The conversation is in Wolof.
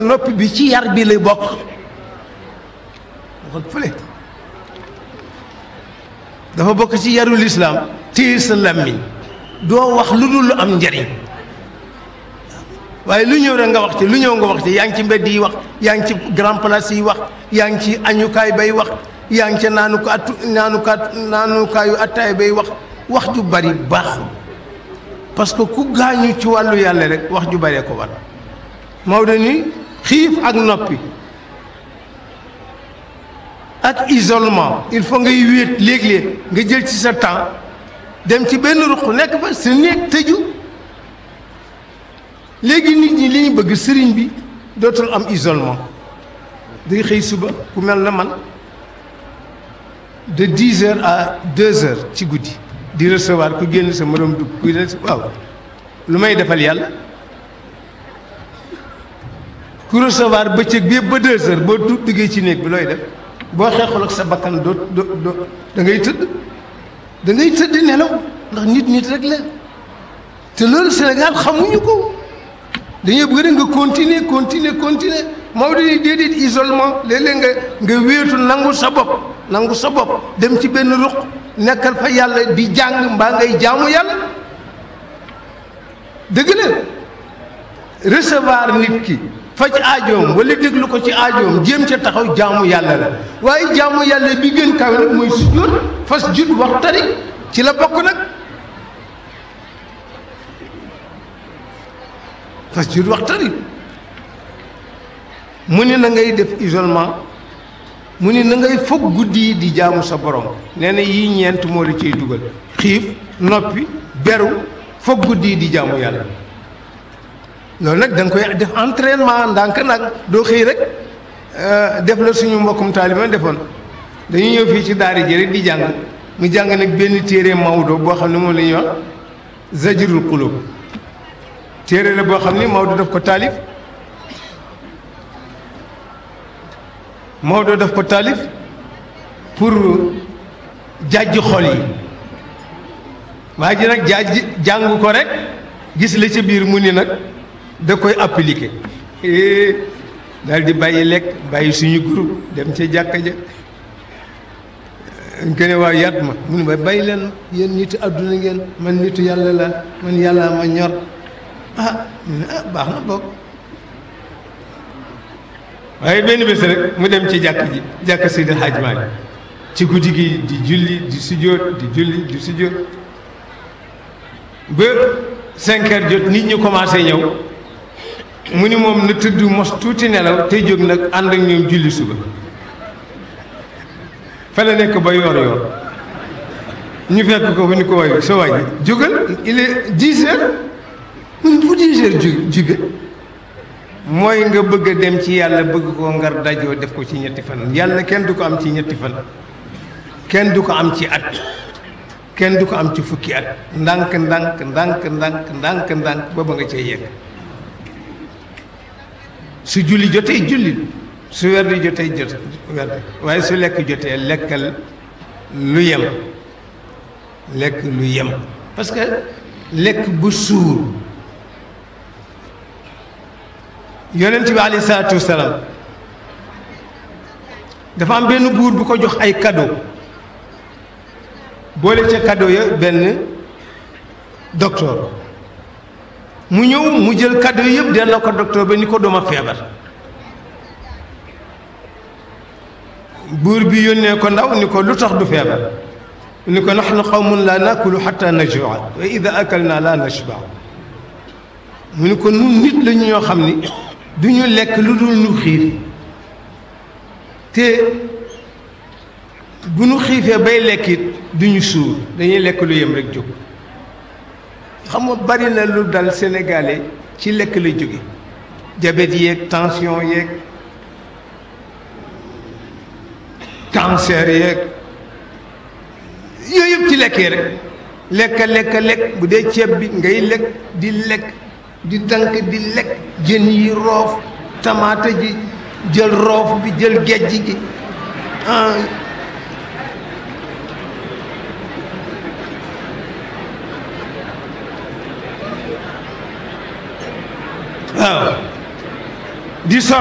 noppi bi ci yar bi lay bokk waxal fële dafa bokk ci yarul islaam téye sa làmmiñ doo wax lu dul lu am njariñ waaye lu ñëw rek nga wax ci lu ñëw nga wax ci yaa ngi ci mbedd yi wax yaa ngi ci grand place yi wax yaa ngi ci añukaay bay wax yaa ngi ca naanukaatu naanukaat naanukaayu attaay bay wax wax ju bari baaxul parce que ku gaañu ci wàllu yàlla rek wax ju baree ko war Maodo ni xiif ak noppi ak isolement il faut ngay wéet léeg-léeg nga jël ci sa temps dem ci benn ruq nekk fa sa néeg tëju léegi nit ñi li ñu bëgg sëriñ bi dootul am isolement day xëy suba ku mel na man de dix heures à deux heures ci guddi di recevoir ku génn sa morom dugg kuy des waaw lu may defal yàlla ku recevoir bëccëg bi yëpp ba deux heures boo du duggee ci néeg bi looy def boo xeexul ak sa bakkan doo doo doo da ngay tëdd da ngay tëdd nelaw ndax nit nit rek la te loolu Sénégal xamuñu ko dañoo bëgg rek nga continuer continuer continuer Maodo ni déedéet isolement léeg-léeg nga nga wéetu nangu sa bopp nangu sa bopp dem ci benn ruq nekkal fa yàlla di jàng mbaa ngay jaamu yàlla dëgg la recevoir nit ki faj aajoom wala déglu ko ci aajoom jéem ca taxaw jaamu yàlla la waaye jaamu yàlla bi gën kaw nag mooy sujjóot fas jut wax tari ci la bokk nag fas jut wax tari mu ni na ngay def isolement mu ni na ngay foog guddi yi di jaamu sa borom nee na yii ñeent moo la ciy dugal xiif noppi beru foog guddi yi di jaamu yàlla loolu nag da nga koy def entraînement ndànk nag doo xëy rek def la suñu mbokkum taaliba defoon dañu ñëw fii ci daari ji rek di jàng mu jàng nag benn téere Maodo boo xam ne moom la ñuy wax zajrul qulub téere la boo xam ni Maodo daf ko taalif Maodo daf ko taalif pour jàjj xol yi waa ji nag jaaj jàng ko rek gis la ca biir mu ni nag da koy appliquer daal di bàyyi lekk bàyyi suñu groupe dem ca jàkka ja nga ne waaw yat ma mu ne ma bàyyi leen yéen nitu àdduna ngeen man nitu yàlla la man yàlla ma ñor ah mu ne ah baax na bokk waaye benn bés rek mu dem ci jàkk ji jàkk Seydi Hadj Malick ci guddi gi di julli di sujjóot di julli di sujjóot ba cinq heures jot nit ñi commencé ñëw mu ni moom na tëdd mos tuuti nelaw tey jóg nag ànd ak ñoom julli suba fa la nekk ba yoor yoor ñu fekk ko fu ni ko waay sa waay jógal il est dix heures mu ne bu dix heures ju jóge mooy nga bëgg a dem ci yàlla bëgg koo ngar dajoo def ko ci ñetti fan yàlla kenn du ko am ci ñetti fan kenn du ko am ci at kenn du ko am ci fukki at ndànk ndànk ndànk ndànk ndànk ndànk ba ba nga cee yegg su julli jotee julli su werdi jotee jot werdi waaye su lekk jotee lekkal lu yem lekk lu yem parce que lekk bu suur yonent bi alayhi salaatu wasalaam dafa am benn buur bu ko jox ay cadeau boole ca cadeau ya benn docteur mu ñëw mu jël cadeau yëpp delloo ko docteur ba ni ko dooma feebar buur bi yónnee ko ndaw ni ko lu tax du feebar ni ko nahnu qawmun la nakulu hatta najua wa ida akalna la nashba mu ni ko nun nit la ñu ñoo xam ni du ñu lekk lu dul ñu xiif te bu ñu xiifee bay lekkit du ñu suur dañuy lekk lu yem rek jóg xam nga bari na lu dal sénégalais ci lekk la jóge diabète yeeg tension yeeg cancer yeeg yooyu yëpp ci lekkee rek lekk lekk lekk bu dee ceeb bi ngay lekk di lekk di dank di lekk jën yi roof tamaate ji jël roof bi jël gejj gi ah waaw di sol